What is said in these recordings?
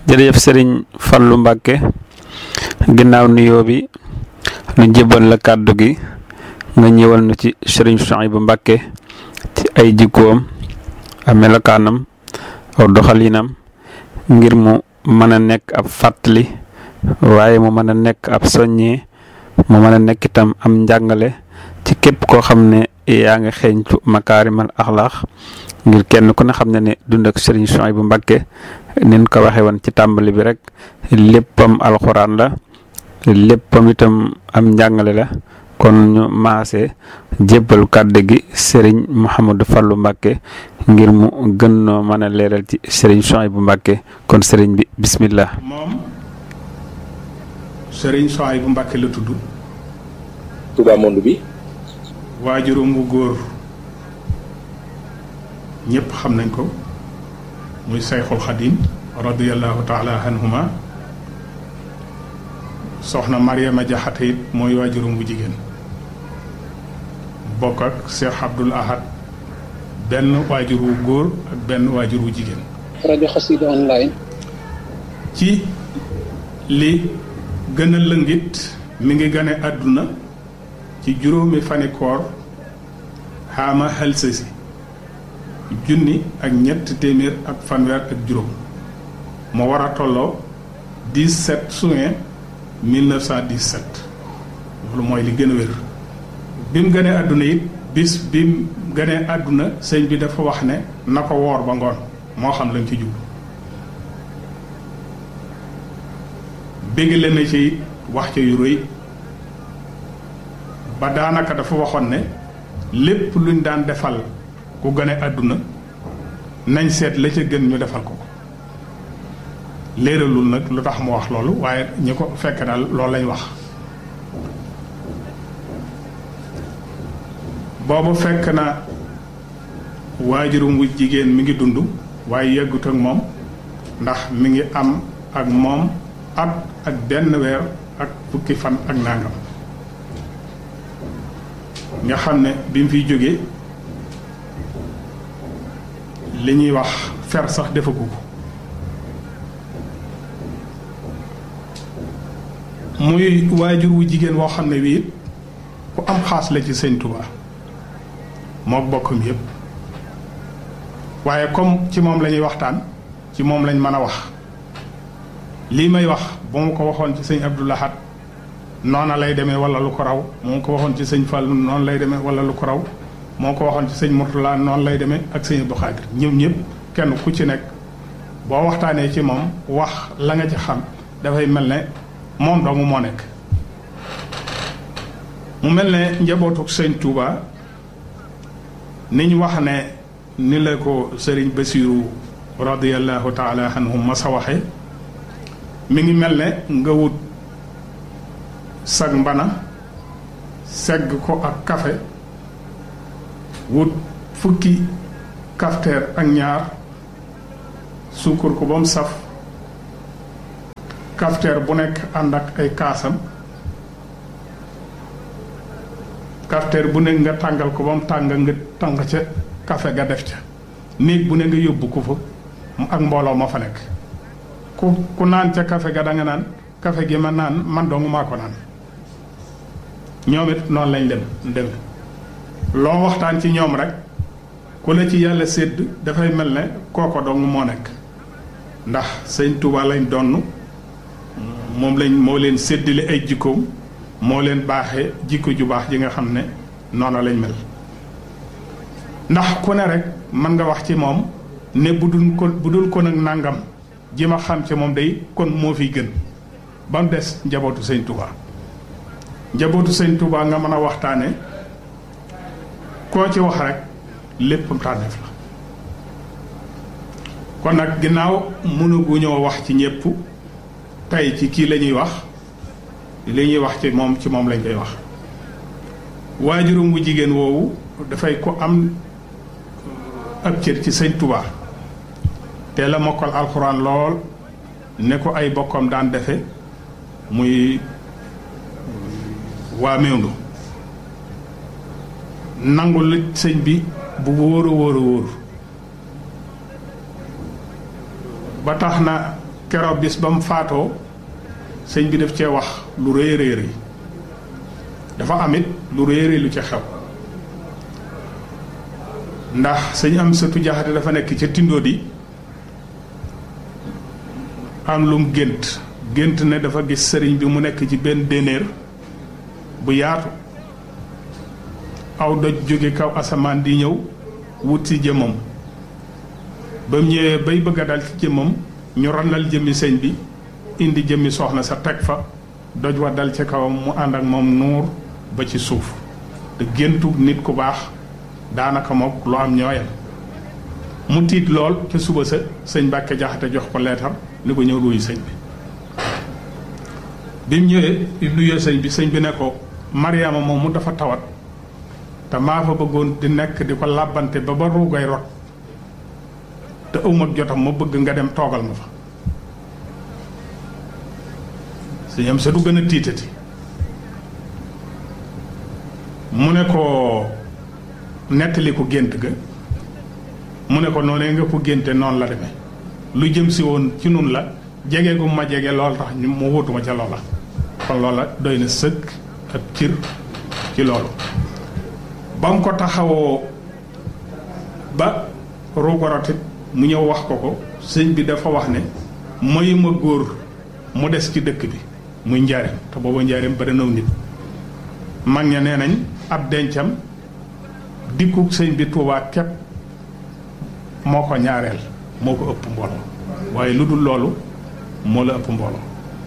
jërëjëf sëriñ Fallu Mbàkke ginnaaw nuyoo bi nu jébbal la kàddu gi nga ñëwal nu ci sëriñ Souhaïbou Mbàkke ci ay jikkoom ak melokaanam aw doxalinam ngir mu mën a nekk ab fàttali waaye mu mën a nekk ab soññee mu mën a nekk itam am njàngale ci képp koo xam ne yaa ngi xeeñtu makaarimal axlaax ngir kenn ku ne xam ne ne dund ak sëriñ Souhaïbou Mbàkke nin ko waxee woon ci tàmbali bi rek léppam alxuraan la léppam itam am njàngale la kon ñu maase jébbal kàddu gi sëriñ Mouhamadou Fallou Mbàkke ngir mu gën noo mën a leeral ci sëriñ Souhaïbou Mbàkke kon sëriñ bi bismillah moom sëriñ Souhaïbou Mbàkke la tudd Touba monde bi waajuram bu góor ñëpp xam nañ ko muy sayxul xadim radiallahu taala anhuma soxna Mariama Jaxate it mooy waajuram bu jigéen bokk ak Cheikh Abdoul Ahad benn waajur wu góor ak benn waajur wu jigéen rajo xasida online ci li gën a lëngit mi ngi gane àdduna ci juróomi fani koor xaama xelsasi junni ak ñett téeméer ak fanweer ak juróom moo war a tolloo 17 juin 1917 loolu mooy li gën a wér bi mu gënee àdduna it bis bi mu gënee àdduna sëñ bi dafa wax ne na ko woor ba ngoon moo xam lañ ci jublu bégale na ci wax ca yu rëy ba daanaka dafa waxoon ne lépp luñ daan defal ku gane àdduna nañ seet la ca gën ñu defal ko ko léeralul nag lu tax mu wax loolu waaye ñi ko fekk daal loolu lañ wax boobu fekk na waajurum wu jigéen mi ngi dund waaye yeggut ak moom ndax mi ngi am ak moom at ak benn weer ak fukki fan ak nangam nga xam ne bi mu fiy jógee li ñuy wax fer sax defagu ko muy waajur wu jigéen woo xam ne wii ku am xaas la ci sëñ Touba mook bokkam yépp waaye comme ci moom la ñuy waxtaan ci moom lañ mën a wax lii may wax bu ma ko waxoon ci sëñ Abdou Lahad noona lay demee wala lu ko raw moo ko waxoon ci sëñ Fall noonu lay demee wala lu ko raw moo ko waxoon ci sëñ Mourtala noonu lay demee ak sëñ Abdou Khadir ñoom ñëpp kenn ku ci nekk boo waxtaanee ci moom wax la nga ci xam dafay mel ne moom doomu moo nekk mu mel ne njabootu sëñ Touba ni ñu wax ne ni la ko sëriñ Basiru radiyallahu taala anhum ma sa waxe mi ngi mel ne nga wut sag mbana segg ko ak kafe wut fukki kafteer ak ñaar suukar ko ba mu saf kafteer bu nekk ànd ak ay kaasam kafteer bu nekk nga tàngal ko ba mu tàng nga tàng ca kafe ga def ca néeg bu ne nga yóbbu ko fa ak mbooloo ma fa nekk ku ku naan ca kafe ga da nga naan kafe gi ma naan man dong maa ko naan ñoom it noonu lañ dem dem loo waxtaan ci ñoom rek ku la ci yàlla sédd dafay mel ne kooko dong moo nekk ndax sëñ Touba lañ donn moom lañ moo leen séddale ay jikkoom moo leen baaxee jikko ju baax ji nga xam ne noonu lañ mel ndax ku ne rek mën nga wax ci moom ne bu dul ko bu dul ko nag nàngam ji ma xam ci moom day kon moo fiy gën ba mu des njabootu sëñ Touba njabootu sëñ Touba nga mën a waxtaane koo ci wax rek lépp tànneef la kon nag ginnaaw mënaguñoo wax ci ñépp tey ci kii la ñuy wax li ñuy wax ci moom ci moom lañ koy wax waajurum bu jigéen woowu dafay ko am ab cër ci sëñ Touba te la mokkal alxuraan lool ne ko ay bokkam daan defe muy waa mewndu nangu la sëñ bi bu wóor a wóor a wóor ba tax na keroog bis ba mu faatoo sëñ bi def cee wax lu rëy rëy rëy dafa amit lu rëy rëy lu ci xew ndax sëñ am sëtu jaxate dafa nekk ca tindoo di am lum gént gént ne dafa gis sëriñ bi mu nekk ci benn dénéer bu yaatu aw doj jóge kaw asamaan di ñëw wut ci jëmmam ba mu ñëwee bay bëgg a dal ci jëmmam ñu randal jëmmi sëñ bi indi jëmmi soxna sa teg fa doj wa dal ci kawam mu ànd ak moom nuur ba ci suuf te géntu nit ku baax daanaka mook lu am ñooyam mu tiit lool ca suba sa sëñ Mbàkke Jaxate jox ko leetar ni ko ñëw nuyu sëñ bi bi mu ñëwee bi mu nuyoo sëñ bi sëñ bi ne ko Mariama moom mu dafa tawat te maa fa bëggoon di nekk di ko làbbante ba ba ruugay rot te ëwma jotam ma bëgg nga dem toogal ma fa sëñ am sa du gën a tiitati mu ne ko nettali ko gént ga mu ne ko noonee nga ko génte noonu la demee lu jëm si woon ci nun la jege gu ma jege lool tax ñu mu wutuma ca loola kon loola doy na sëkk ak cir ci loolu ba mu ko taxawoo ba ruugorotit mu ñëw wax ko ko sëñ bi dafa wax ne mayuma góor mu des ci dëkk bi muy njaareem te booba njaareem bari naw nit mag ña nee nañ ab dencam dikku sëñ bi Tuubaa képp moo ko ñaareel moo ko ëpp mbooloo waaye lu dul loolu moo la ëpp mbooloo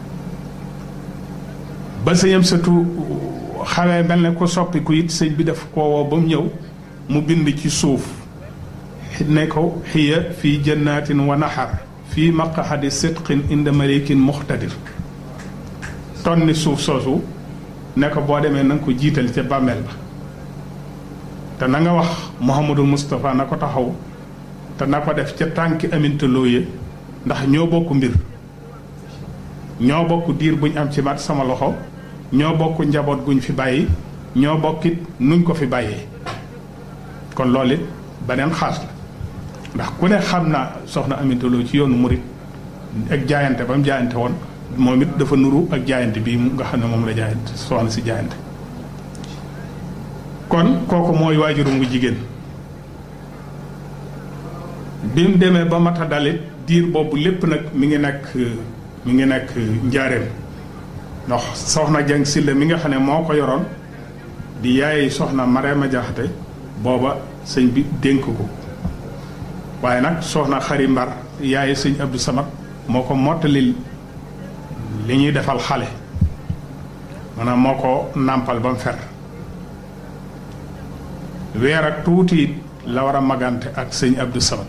ba sëñam sëtu xawee mel ne ko soppiku it sëñ bi daf ko woo ba mu ñëw mu bind ci suuf ne ko xiya fii jannatin wa naxar fii maqahadi sidqin inda malikin muxtadir tonni suuf soosu ne ko boo demee na nga ko jiital ca bàmmeel ba te na nga wax Mouhamadou Moustapha na ko taxaw te na ko def ca tànki aminta looye ndax ñoo bokk mbir ñoo bokk diir buñ am ci mat sama loxo ñoo bokk njaboot guñ fi bàyyi ñoo bokkit nuñ ko fi bàyyee kon loolu it beneen xaas la ndax ku ne xam na soxna aminta loo ci yoonu murit ak jaayante ba mu jaayante woon moom it dafa nuru ak jaayante bii nga xam ne moom la jaayante soxna si jaayante kon kooku mooy waajurum gu jigéen bi mu demee ba mata dalit diir boobu lépp nag mi ngi nekk mi ngi nekk njaareem ndax soxna jang silla mi nga xam ne moo ko yoroon di yaay soxna Marema Jaxate booba sëñ bi dénk ko waaye nag soxna xari mbar yaay sëñ Abdou Samad moo ko mottalil li ñuy defal xale maanaam moo ko nàmpal ba mu fer weer ak tuuti la war a magante ak sëñ Abdou Samad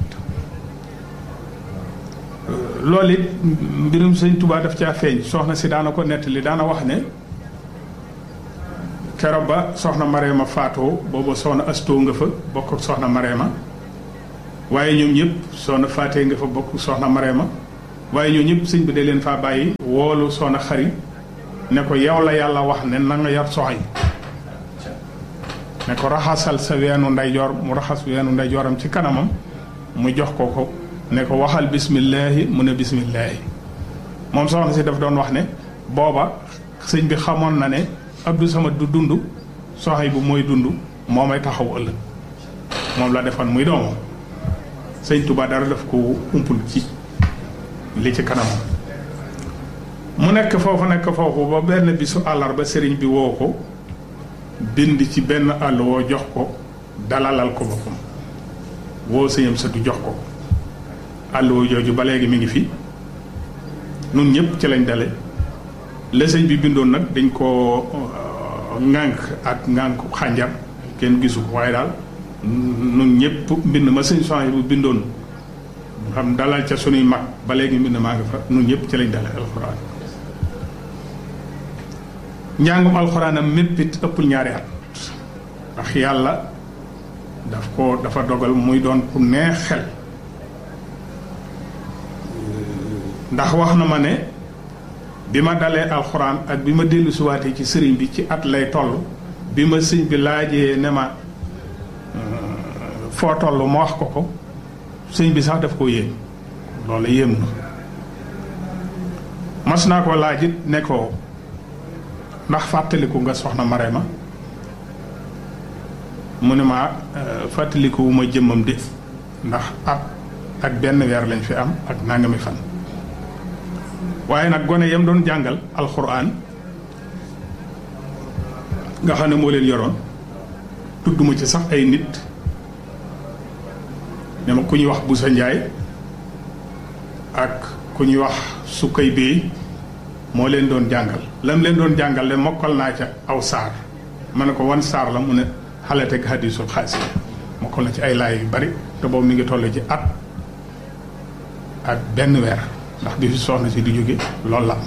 loolu it mbirum sëñ Touba daf caa feeñ soxna si daana ko nettali daana wax ne keroog ba soxna Mareema faatoo booba soxna Astoo nga fa bokk ak soxna Mareema waaye ñoom ñëpp soxna faatee nga fa bokk soxna Mareema waaye ñoom ñëpp sëñ bi da leen faa bàyyi woolu soxna xari ne ko yow la yàlla wax ne na nga yar soxay ne ko raxasal sa weenu ndeyjoor mu raxas weenu ndeyjooram ci kanamam mu jox ko ko ne ko waxal bismillaahi mu ne bismillaahi moom soxna si daf doon wax ne booba sëñ bi xamoon na ne Abdou Samad du dund soxay bu mooy dund moo may taxaw ëllëg moom la defoon muy doomam sëñ Touba dara daf ko umpul ci li ci kanamam mu nekk foofu nekk foofu ba benn bisu àllarba sëriñ bi woo ko bind ci benn àll woo jox ko dalalal ko boppam woo sëñam sa du jox ko àll woo jooju ba léegi mi ngi fi nun ñëpp ci lañ dale la sëñ bi bindoon nag dañ ko ŋànk ak ŋànk xànjar kenn gisu ko waaye daal nun ñëpp mbind ma sëñ soxna bu bindoon xam dalal ca sunuy mag ba léegi mbind maa ngi fa nun ñëpp ci lañ dale alxuraan njàngum alxuraanam mépp it ëppul ñaari at ndax yàlla daf ko dafa dogal muy doon ku neex xel ndax wax na ma ne bi ma dalee alxuraan ak bi ma dellu siwaatee ci sëriñ bi ci at lay toll bi ma sëñ bi laajee ne ma foo toll ma wax ko ko sëñ bi sax daf ko yéem loolu yéem na mas naa ko laaj it ne ko ndax fàttaliku nga soxna Marema mu ne ma fàttaliku wu ma jëmmam de ndax at ak benn weer lañ fi am ak nangami fan waaye nag gone yam doon jàngal alxuraan nga xam ne moo leen yoroon tudduma ci sax ay nit ne ma ku ñuy wax Busa Njaay ak ku ñuy wax sukkay béy moo leen doon jàngal lam leen doon jàngal de mokkal naa ca aw saar ma ne ko wan saar la mu ne xaletek hadisul xaasi mokkal na ci ay laay yu bari te boobu mi ngi toll ci at ak benn weer ndax bi fi soxna si di jóge loolu la am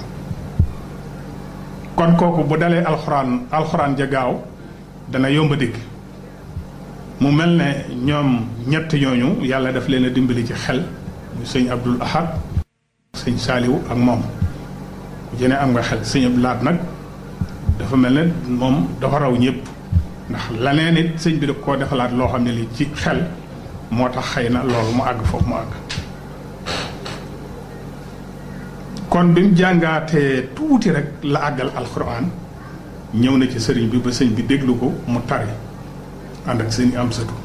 kon kooku bu dalee alxuraan alxuraan ja gaaw dana yomb a dégg mu mel ne ñoom ñett ñooñu yàlla daf leen a dimbali ci xel mu sëñ Abdul Ahad sëñ Saaliwu ak moom ku jëne am nga xel sëñ Abdul Ahad nag dafa mel ne moom dafa raw ñëpp ndax laneen it sëñ bi daf koo defalaat loo xam ne li ci xel moo tax xëy na loolu mu àgg foofu mu àgg kon bi mu jàngaatee tuuti rek la àggal alxuraan ñëw na ci sëriñ bi ba sëñ bi déglu ko mu tari ànd ak sëñ am satu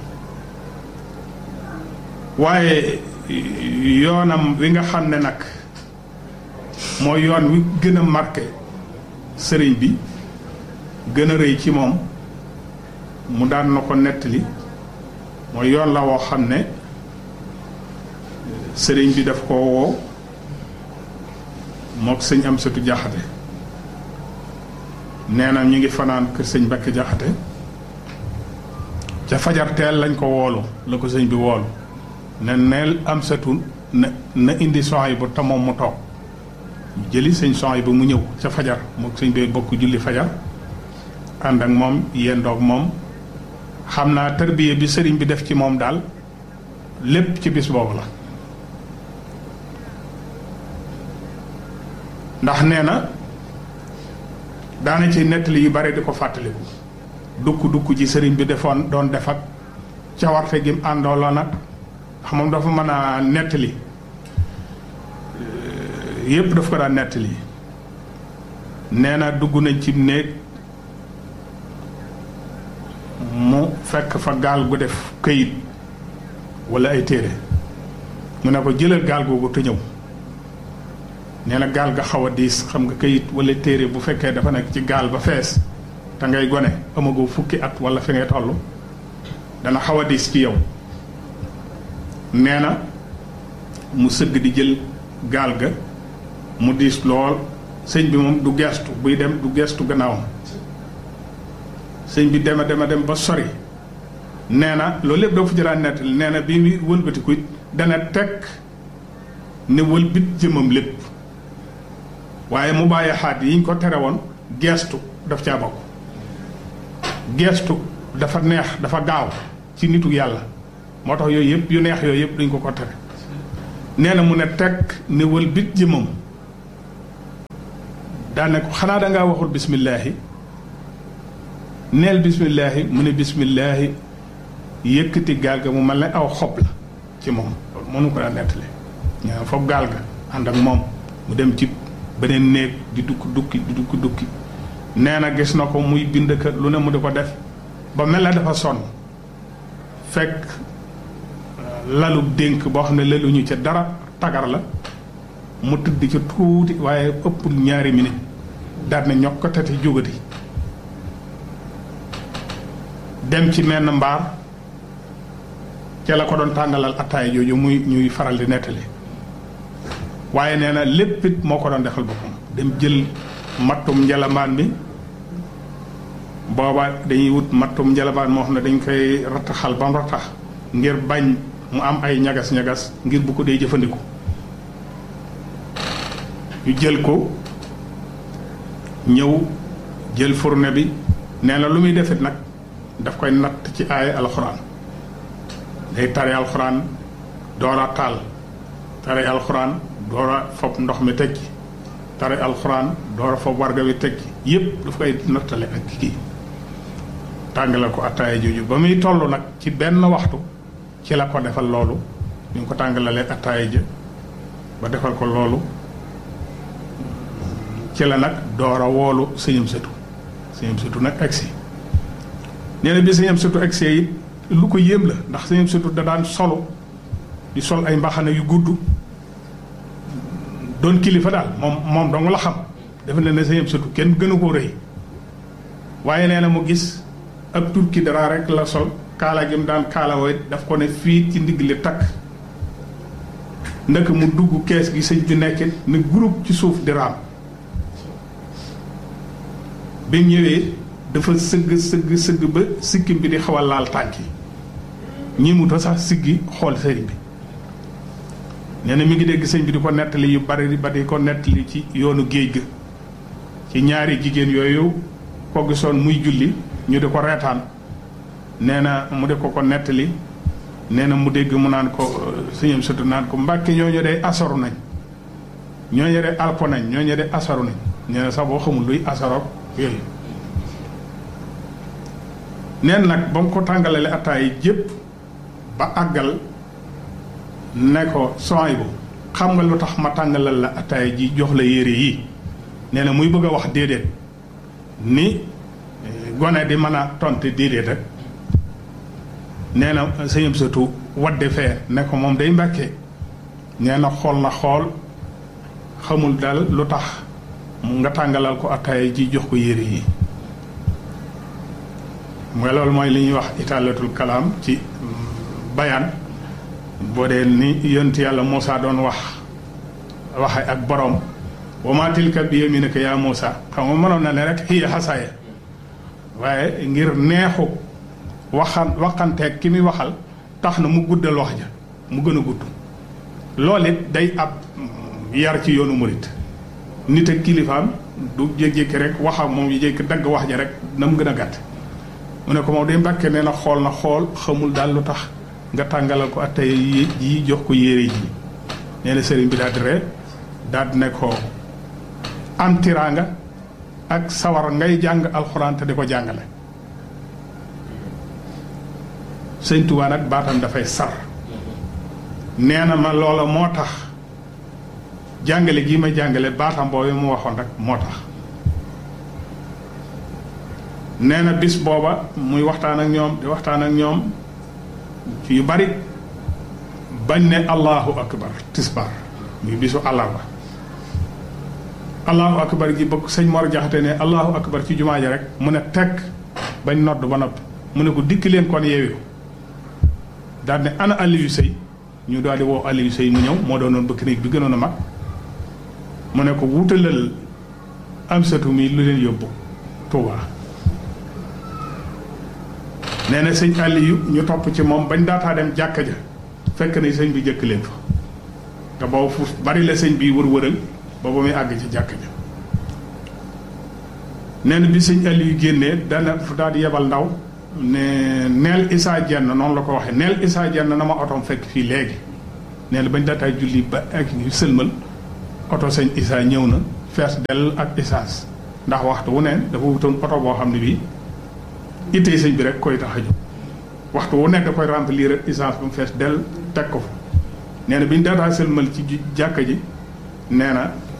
waaye yoonam wi nga xam ne nag mooy yoon wi gën a marqué sëriñ bi gën a rëy ci moom mu daan na ko nettali mooy yoon la woo xam ne sëriñ bi daf ko woo mook sëñ am satu jaxate nee na ñu ngi fanaan kër sëñ Mbàkke jaxate ca fajar teel lañ ko woolu la ko sëñ bi woolu ne neel am satu na na indi soxay bu te moom mu toog jëli sëñ soxay bu mu ñëw ca fajar mook sëñ bi bokk julli fajar ànd ak moom yendoog moom xam naa tarbiya bi sëriñ bi def ci moom daal lépp ci bis boobu la ndax nee na daana ci nettali yu bare di ko fàttaliku dukk dukk ji sëriñ bi defoon doon def ak cawarte gi mu àndooloon nag xam moom dafa mën a nettali yépp daf ko daan nettali nee na dugg nañ ci néeg mu fekk fa gaal gu def këyit walla ay téere mu ne ko jëlal gaal googu te ñëw nee na gaal ga xaw a diis xam nga këyit walla téere bu fekkee dafa nekk ci gaal ba fees te ngay gone amagoo fukki at walla fi ngay toll dana xaw a diis ci yow nee na mu sëgg di jël gaal ga mu diis lool sëñ bi moom du geestu buy dem du geestu gannaawam sëñ bi dema dema dem ba sori nee na loolu lépp doo fa jëlaat nettali nee na bi muy wëlbatiku dana teg ne wëlbit jëmam lépp waaye mu bàyyi xaat yi ñu ko tere woon geestu daf caa bokk geestu dafa neex dafa gaaw ci nitu yàlla moo tax yooyu yëpp yu neex yooyu yëpp dañ ko ko tere nee na mu ne teg ne wëlbit jëmam daane ko xanaa dangaa waxul bismillaahi neel bismillaahi mu ne bismillaahi yëkkati gaal ga mu mel ne aw xob la ci moom loolu mënu ko daan nettali ñaa foofu gaal ga ànd ak moom mu dem ci beneen néeg di dukki dukki di dukki dukki nee na gis na ko muy bind kër lu ne mu di ko def ba mel na dafa sonn fekk lalu dénk boo xam ne laluñu ca dara tagar la mu tëdd ca tuuti waaye ëppul ñaari minute daal ne ñokk ko tati jógati dem ci menn mbaar ca la ko doon tàngalal attaay jooju muy ñuy faral di nettali waaye nee na lépp it moo ko doon defal boppam dem jël mattum njalamaan mi booba dañuy wut mattum njalamaan moo xam ne dañ koy rattaxal ba mu rattax ngir bañ mu am ay ñagas-ñagas ngir bu ko dee jëfandiku ñu jël ko ñëw jël fourne bi nee na lu muy defit nag daf koy natt ci aaya alxuraan day tare alxuraan door a taal tare alxuraan door a fob ndox mi teg ci tare alxuraan door a fob warga wi teg ci yépp daf koy nattale ak kii tàngale ko attaaya jooju ba muy toll nag ci benn waxtu ci la ko defal loolu ñu ngi ko tàngalalee attaaya ja ba defal ko loolu ci la nag door a woolu sëñam sëtu sëñam sëtu nag agsi nee na bi sëñam sëtu agsee it lu ko yéem la ndax sëñam sëtu da daan solo di sol ay mbaxana yu gudd doon kilifa daal moom moom dong la xam dafa ne ne sëñam sëtu kenn gënu koo rëy waaye nee na mu gis ab turki dara rek la sol kaala gi mu daan kaala wooy daf ko ne fii ci ndigg li takk ndëkk mu dugg kees gi sëñ bi nekkit ne groupe ci suuf di raam bi mu ñëwee dafa sëgg sëgg sëgg ba sikkim bi di xaw a laal tànk yi ñi mu ta sax siggi xool sëriñ bi nee na mi ngi dégg sëñ bi di ko nettali yu bari ba di ko nettali ci yoonu géej ga ci ñaari jigéen yooyu ko gisoon muy julli ñu di ko reetaan nee na mu di ko ko nettali nee na mu dégg mu naan ko sëñam sëtu naan ko mbàkke ñooñu de asaru nañ ñooñu de alpo nañ ñooñu de asaru nañ nee na sax boo xamul luy asaroog yooyu neen nag ba mu ko tàngalale attaay jépp ba àggal ne ko sooy bu xam nga lu tax ma tàngalal la attaay ji jox la yére yi nee na muy bëgg a wax déedéet ni gone di mën a tonte déedéet rek nee na sëñam sëtu wadde fee ne ko moom day mbàkkee nee na xool na xool xamul daal lu tax mu nga tàngalal ko attaaya ji jox ko yére yi mooy loolu mooy li ñuy wax italatul kalaam ci bayaan boo dee ni yonent yàlla Moussa doon wax waxe ak borom wa maa tilka bi yaminika yaa Moussa xam nga mënoon na ne rek hiya xasaaya waaye ngir neexu waxan waxanteeg ki muy waxal tax na mu guddal wax ja mu gën a gudd loolu it day ab yar ci yoonu murit nit ak kilifaam du jékki-jékki rek waxam moom yi jékki dagg wax ja rek na mu gën a gàtt mu ne ko moom day mbàkke nee na xool na xool xamul daal lu tax nga tàngalal ko attay yi yi jox ko yére ji nee na sëriñ bi daal di ree daal di ne ko am tiraanga ak sawar ngay jàng alxuraan te di ko jàngale sëñ Tuubaa nag baatam dafay sar nee na ma loola moo tax jàngale gii ma jàngale baatam boobu mu waxoon rek moo tax nee na bis booba muy waxtaan ak ñoom di waxtaan ak ñoom ci yu bari bañ ne allahu akbar tisbar muy bisu àllarba allahu akbar gi bëgg sëñ Mor Jaxate ne allahu akbar ci jumaa ja rek mu ne tekk bañ nodd ba noppi mu ne ko dikk leen kon yeewi ko daal ne ana Aliou Sey ñu daal di woo Aliou Sey mu ñëw moo doonoon bëkk néeg bi gënoon a mag mu ne ko wutalal am satu mi lu leen yóbbu Touba nee na sëñ Aliou ñu topp ci moom bañ daataa dem jàkka ja fekk na sëñ bi jëkk leen fa te boobu fu bari la sëñ bi wër-wëral boobu muy àgg ci jàkka ja nee na bi sëñ Aliou génnee dana fu daal di yebal ndaw ne neel Issa Dieng noonu la ko waxee neel Issa Dieng na ma otoom fekk fii léegi nee na bañ daataa julli ba ak sëlmal oto sëñ Issa ñëw na fees dell ak essence ndax waxtu wu ne dafa wutoon oto boo xam ne bii ittee sëñ bi rek koy tax a jóg waxtu wu nekk da koy remplir essence ba mu fees dell teg ko fa nee na bi ñu daataa sëlmal ci jàkka ji nee na